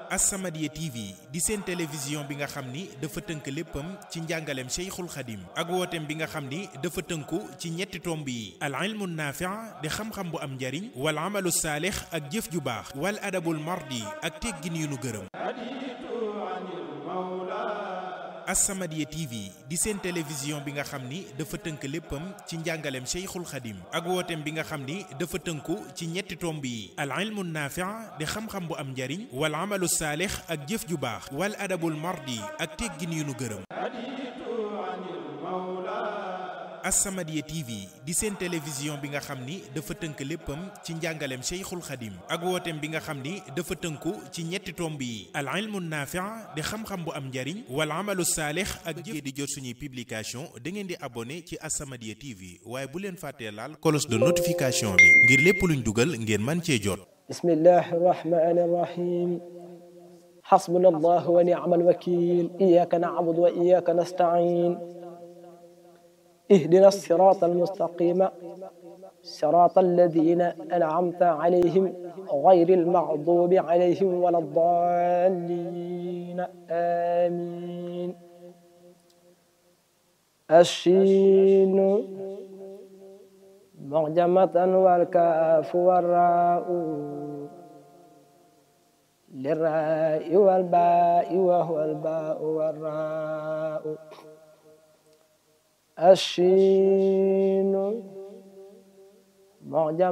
As-Samadiyya TV di seen télévision bi nga xam ni dafa tënk léppam ci njàngaleem Cheikhul Khadim ak wooteem bi nga xam ni dafa tënku ci ñetti tomb yi al ilmu naafi' di xam-xam bu am njariñ wal amalu saalix ak jëf ju baax wal adabul mardi ak teggin yu nu gërëm As-Samadiyya TV di seen télévision bi nga xam ni dafa tënk léppam ci njàngaleem Cheikhul Khadim ak wooteem bi nga xam ni dafa tënku ci ñetti tomb yi al ilmu naafi' di xam-xam bu am njariñ wal amalu saalix ak jëf ju baax wal adabul mardi ak teggin yu nu gërëm As-Samadiyya TV di seen télévision bi nga xam ni dafa tënk léppam ci njàngaleem Cheikhul Khadim ak wooteem bi nga xam ni dafa tënku ci ñetti tomb yi al ilmu naafi' di xam-xam bu am njariñ wal amalu saalix ak jëf di jot suñuy publication da ngeen di abonné ci As-Samadiyya TV waaye bu leen fàttee laal cloche de notification bi ngir lépp luñ dugal ngeen man cee jot bismillahi rahmani rahim xasbuna allah wa ni'mal wakil iyaka na'budu wa iyaka nasta'in اهدنا الصراط المستقيم صراط الذين أنعمت عليهم غير المغضوب عليهم ولا الضالين آمين الشين معجمة والكاف والراء للراء والباء وهو الباء والراء الشين معجم